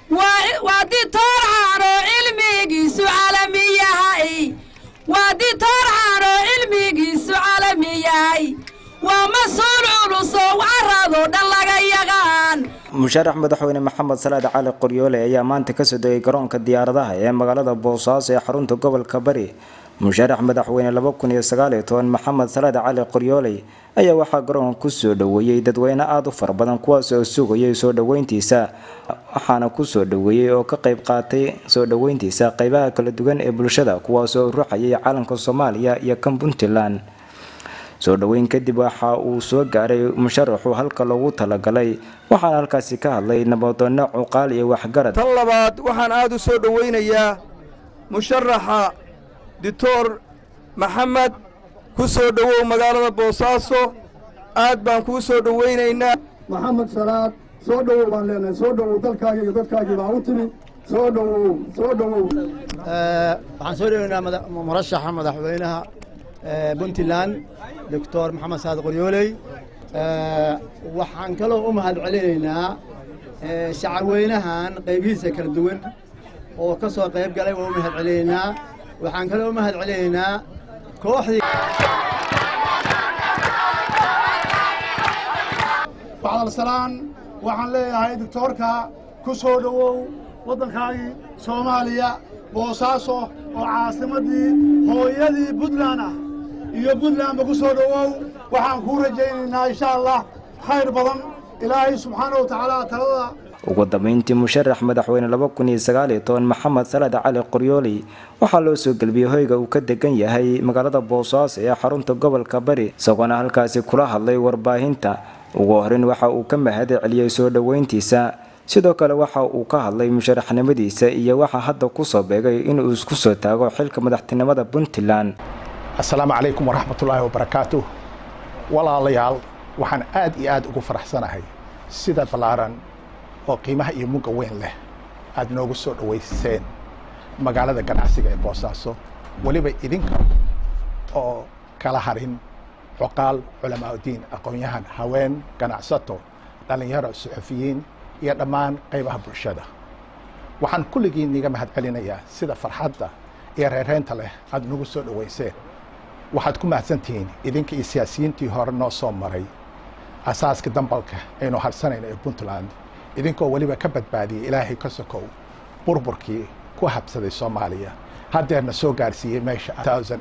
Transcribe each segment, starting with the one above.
waa ditoor caanoo cilmigiisu calami yahay waa ditoor caanoo cilmigiisu calami yahay waa mas-uul culusoo caradoo dhan laga yaqaan musharax madaxweyne maxamed salaad cali qoryoole ayaa maanta kasoo degay garoonka diyaaradaha ee magaalada boosaaso ee xarunta gobolka bari musharax madaxweyne laba kun iyo sagaal iyo toban maxamed salaad cali qoryooley ayaa waxaa garoonka kusoo dhoweeyey dadweyne aada u fara badan kuwaas oo sugayay soo dhoweyntiisa waxaana kusoo dhoweeyey oo ka qayb qaatay soo dhoweyntiisa qeybaha kala duwan ee bulshada kuwaas oo ruxayay calanka soomaaliya iyo kan puntland soo dhoweyn kadib waxa uu soo gaaray musharaxu halka loogu talagalay waxaana halkaasi ka hadlay nabadoonno cuqaal iyo waxgarad tan labaad waxaan aada u soo dhoweynayaa musharaxa dictor maxamed ku soo dhowow magaalada boosaaso aad baan kuu soo dhoweynaynaa maxamed salaad soo dhowow baan leenahay soo dhowow dalkaagi iyo dadkaagii baa u timi soo dhowow soo dhowow waxaan soo dhoweynaa murashaxa madaxweynaha puntland doctor maxamed saad qoryooley waxaan kaloo u mahad celinaynaa shacabweynahan qaybihiisa kala duwan oo ka soo qayb galay waa u mahad celinaynaa waxaan kaloo u mahad celinaynaa kooxdii bacdalsalaan waxaan leeyahay doctoorka ku soo dhowow waddankaagii soomaaliya boosaaso oo caasimaddii hooyadii puntland ah iyo puntlandba ku soo dhowow waxaan kuu rajaynaynaa insha allah khayr badan ilaahay subxaana wa tacaala talada ugu dambeyntii musharax madaxweyne laba kun iyo sagaal iyo toban maxamed salaad cali qoryooley waxaa loo soo gelbiyey hoyga uu ka degan yahay magaalada boosaaso ee xarunta gobolka bari isagoona halkaasi kula hadlay warbaahinta ugu horeyn waxa uu ka mahad celiyey soo dhoweyntiisa sidoo kale waxa uu ka hadlay musharaxnimadiisa iyo waxaa hadda kusoo beegay inuu isku soo taago xilka madaxtinimada puntland assalaamu calaykum waraxmatullaahi wabarakaatuh walaalayaal waxaan aad iyo aad ugu faraxsanahay sida ballaaran oo qiimaha iyo mugga weyn leh aad noogu soo dhowayseen magaalada ganacsiga ee boosaaso weliba idinka oo kala harin cuqaal culamaauddiin aqoon-yahan haween ganacsato dhallinyaro suxufiyiin iyo dhammaan qaybaha bulshada waxaan kulligiin niga mahad celinayaa sida farxadda iyo reereynta leh aad nagu soo dhowayseen waxaad ku mahadsantihiin idinka iyo siyaasiyiintii hore noo soo maray asaaska dambalka aynu harsanayno ee puntland idinkoo weliba ka badbaadiyey ilaahay ka sokow burburkii ku habsaday soomaaliya haddeerna soo gaarsiiyey meesha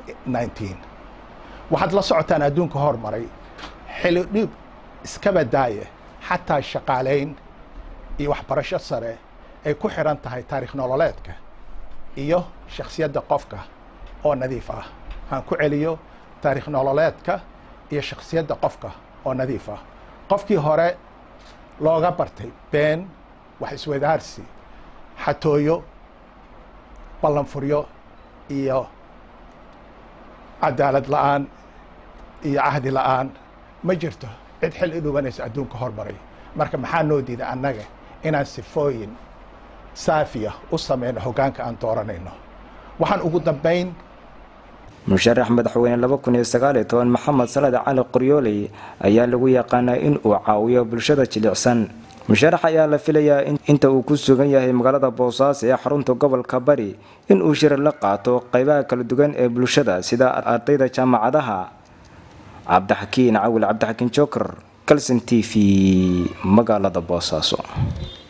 waxaad la socotaan adduunka hormaray xili dhiib iskaba daaye xataa shaqaalayn iyo waxbarasho sare ay ku xidhan tahay taarikh nololeedka iyo shakhsiyadda qofka oo nadiif ah aan ku celiyo taarikh nololeedka iyo shakhsiyadda qofka oo nadiif ah qofkii hore looga bartay been wax iswadaarsi xatooyo ballanfuryo iyo cadaalad la'aan iyo cahdi la'aan ma jirto cid xil i dhubanaysa adduunka hormaray marka maxaa noo diiday annaga inaan sifooyin saafiya u samayno hoggaanka aan dooranayno waxaan ugu dambayn musharax madaxweyne laba kun iyo sagaal iyo toban maxamed salaad cali qoryooley ayaa lagu yaqaanaa in uu caawiyo bulshada jilicsan musharax ayaa la filayaa inta uu ku sugan yahay magaalada boosaaso ee xarunta gobolka bari in uu shir la qaato qeybaha kala duwan ee bulshada sida ardayda jaamacadaha cabdixakiin cawil cabdixakiin joker calson t v magaalada boosaaso